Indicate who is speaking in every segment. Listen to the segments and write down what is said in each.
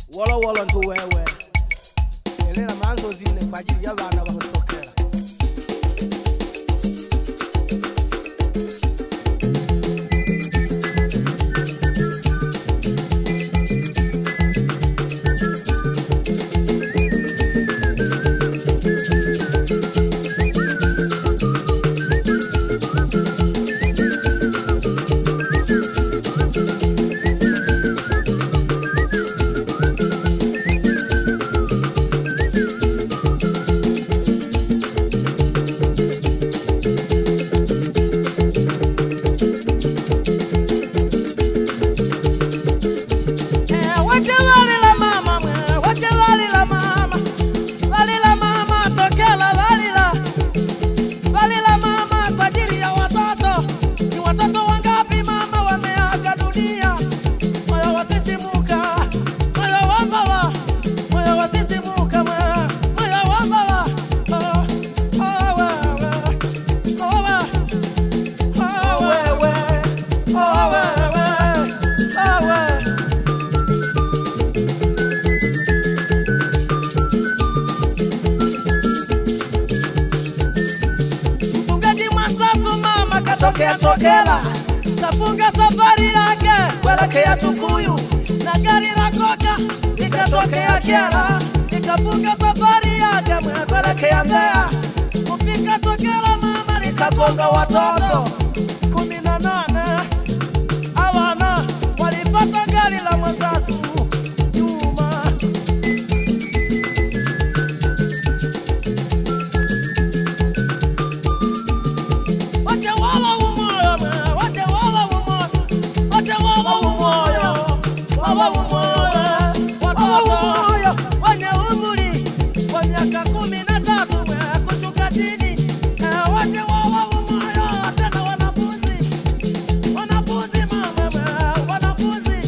Speaker 1: wolowolo ntu wewe elera manzo zine kwa ajili y'abana bahotokera
Speaker 2: Eh, wote walila mama mwe, wote walila mama. Walila mama tokela walila. Walila mama kwa ajili ya watoto. Ni watoto wangapi mama wameaga dunia? Moyo wasisimuka, moyo wa baba, moyo wasisimuka mwe, moyo wa baba. Oh, oh, wewe, oh, wewe, oh, wewe, oh, wewe, oh, wewe. Mfugaji Mwasasu mama katokea Tokela, kafunga safari yake kuelekea Tukuyu, na gari la koka likatokea Kyela, likafunga safari yake mwe kuelekea Mbeya. Kufika Tokela mama likagonga watoto kumi na nane hawana walipata gari la Mwasasu nyuma Wote wawa umoyo mwe, wote wawa umoyo, wote wawa umoyo, wawa umoyo, wawa umoyo, wenye umri wa miaka kumi na tatu mwe, kushuka chini. Eh, wote wawa umoyo, tena wanafunzi, wanafunzi mama mwe, wanafunzi.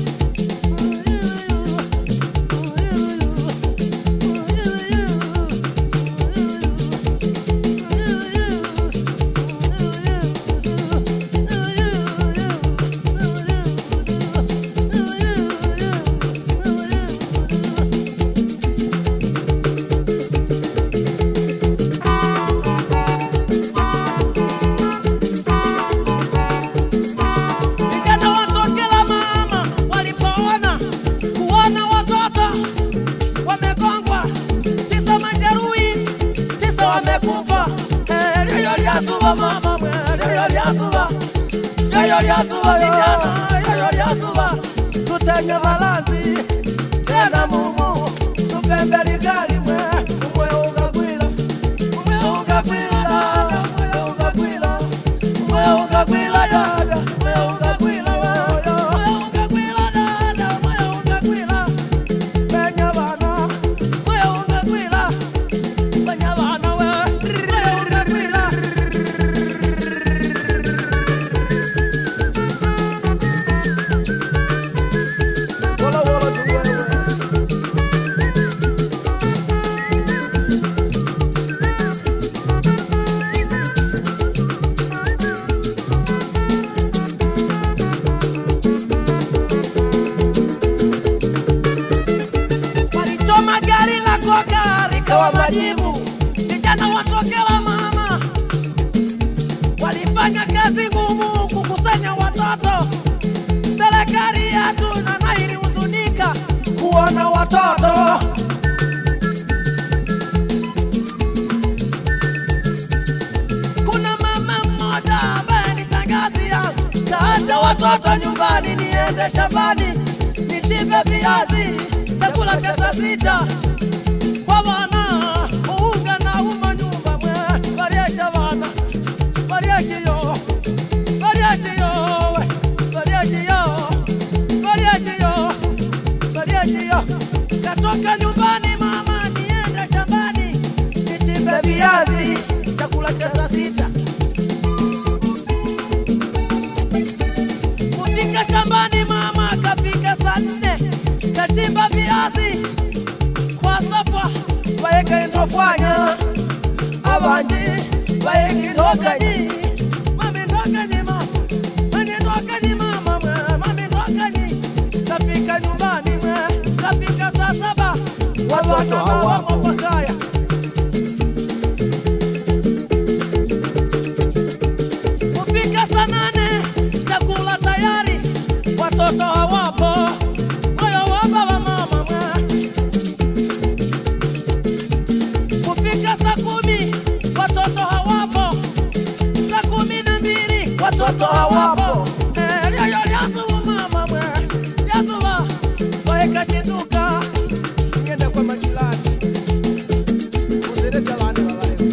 Speaker 2: Vijana watokela mama walipoona kuona watoto wamegongwa, tisa majeruhi, tisa wamekufa. Eh, Lio liasuba mama mwe, lio liasuba, lio liasuba vijana, lio liasuba, tutenge malanzi tena mumu, tupembe ligali mwe, umwe ungagwira, umwe ungagwira, umwe ungagwira, umwe ungagwira dada, umwe ungagwira wewe, umwe ungagwira dada, umwe ungagwira Benya bana, umwe ungagwira, benya bana wewe, umwe ungagwira.
Speaker 1: wolowolo ntu wewe
Speaker 2: walichoma gari la koka likawa majivu. Vijana watokela mama walifanya kazi ngumu kukusanya watoto. Serikali yetu nana ilihuzunika kuona watoto Kuna mama mmoja ambaye ni shangazi yangu, kaacha watoto nyumbani, niende shambani nichimbe viazi, chakula cha saa sita kwa wana unga na uma nyumba mwe variesha vana varieshiyo varieshiyo we varieshiyo varieshiyo varieshiyo katoka nyumbani mama, niende shambani nichimbe viazi, chakula cha saa sita kufika shambani mama kafika saa nne kachimba viazi kwa safa waeka indofanya abanji waeki ndokanyi mami ndokanyi mama mami ndokanyi mama mwe mami ndokanyi kafika nyumbani mwe kafika saa
Speaker 1: watoto hawapo.
Speaker 2: Makaya. Kufika saa nane chakula tayari, watoto hawapo. Moyo wa baba mama mwa. Kufika saa kumi watoto hawapo, saa kumi na mbili watoto hawapo. Eh, lyo- lyo- lyasubu mama mwa. Lyasuba, waekashinduka.
Speaker 1: Ngende kwa majirani. Usilete abandi babayeho.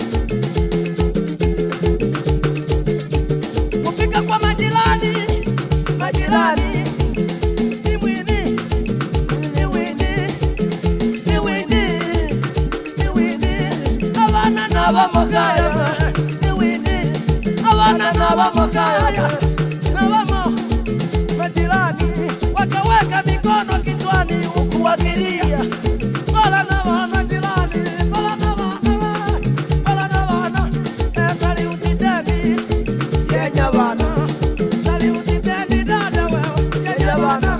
Speaker 2: kufika kwa majirani majirani ni wini ni wini ni wini ni wini abana n'abamugaya ni wini abana n'abamugaya nabamo majirani wakaweka mikono kichwani huku wakilia bala na wana jirani bala na wana bala na wana esali utiteni Kenya bana, sali usitendi dada wewe, Kenya bana.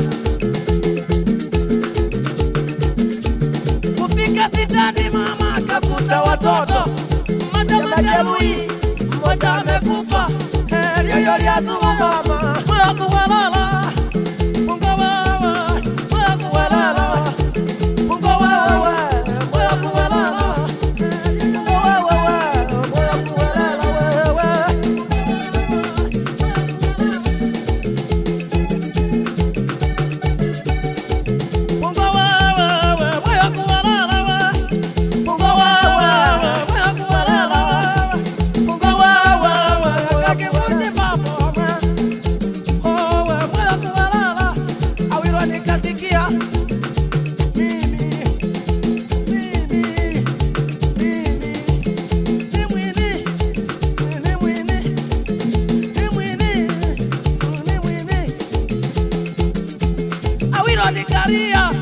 Speaker 2: Kufika sitani mama akakuta watoto mmoja majeruhi, mmoja amekufa. Eh, lyoyo lyazuma mama, moyo kuwalala, Mungu wewe, moyo kuwalala, Mungu wewe, moyo kuwalala, Mungu wewe, moyo kuwalala wewe. Mungu wewe, moyo kuwalala wewe. Mungu wewe, moyo kuwalala wewe. Mungu wewe, kakivunje papo wewe. Oh, wewe, moyo kuwalala. Awilo nikasikia. Mimi, mimi, mimi, ni mwini, ni mwini, ni mwini, ni mwini awiro nikaria